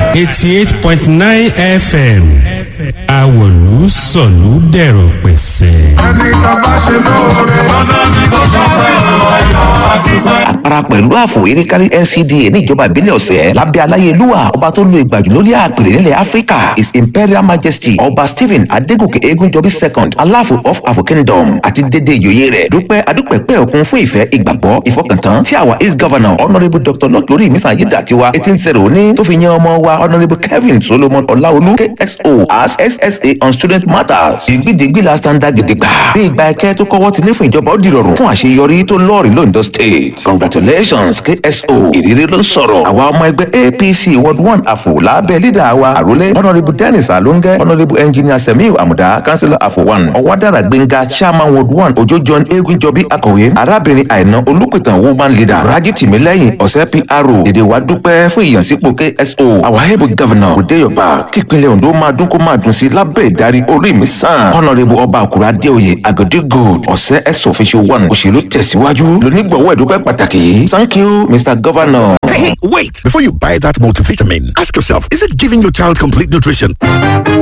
eighty eight point nine fm àwòlú sọ̀lú dẹ̀rọ̀ pẹ̀sẹ̀. ẹni tá a bá ṣe lóore ọ̀nà ni kò ṣàpẹ́ ọ̀yọ́ àdúgbò. àpárá pẹ̀lú àfò erékárí ncda ní ìjọba ìbílẹ̀ ọ̀sẹ̀ lábẹ́ aláyélúwà ọba tó lo ìgbàjù lórí àpèrè nílẹ̀ áfíríkà his imperial majesty ọba stephen adégòkè egunjọbí second aláàfo of afo kingdom àti dédé ìjòyè rẹ̀ dúpẹ́ adúpẹ́pẹ́ òkun fún ìfẹ́ ìgbàgbọ́ ìfọkàntán tí àwa east governor honourable dr lọ́kìlórí ìmísàn ayédàtiwa eighteen zero ní tó fi yan ọmọ wa honourable kevin solomon ọláolú kso as ssa on student matters ìgbìdìgbì la standard gidigba bí ìgbà ẹkẹ tó kọwọ́ ti lé fún ìjọba ó dìrọ̀rùn fún àṣeyọrí tó lọ́ọ̀rì londo state congratulations kso ìrírí ló ń sọ̀rọ̀ àwa ọmọ ẹgbẹ́ apc ward one àfò lábẹ́ lídà wa àrólé honourable dennis alonge honourable engineer semiu amuda councillor àfò one ọ̀wádàrà gbẹ̀ngà chairman ward one ojo john egunjọbí akọ̀wé arábìnrin àìná olùpìtàn woman leader raji tìmílẹ́yìn ọ̀sẹ̀ pro èdè wa dúpẹ́ fún ìyànsípò kso our able governor òdeyoba kípínlẹ̀ ondo máa dún kó máa dùn sí lábẹ́ ìdarí orí mi sàn honourable ọba àkùrà adéoyè agodi gold ọ̀sẹ̀ ẹ̀sọ̀ official one òṣèlú tẹ̀síwájú lónígbọ̀wọ́ ìdúpẹ́ pàtàkì yìí thank you mr governor. Hey, hey, wait! Before you buy that multivitamin, ask yourself is it giving your child complete nutrition?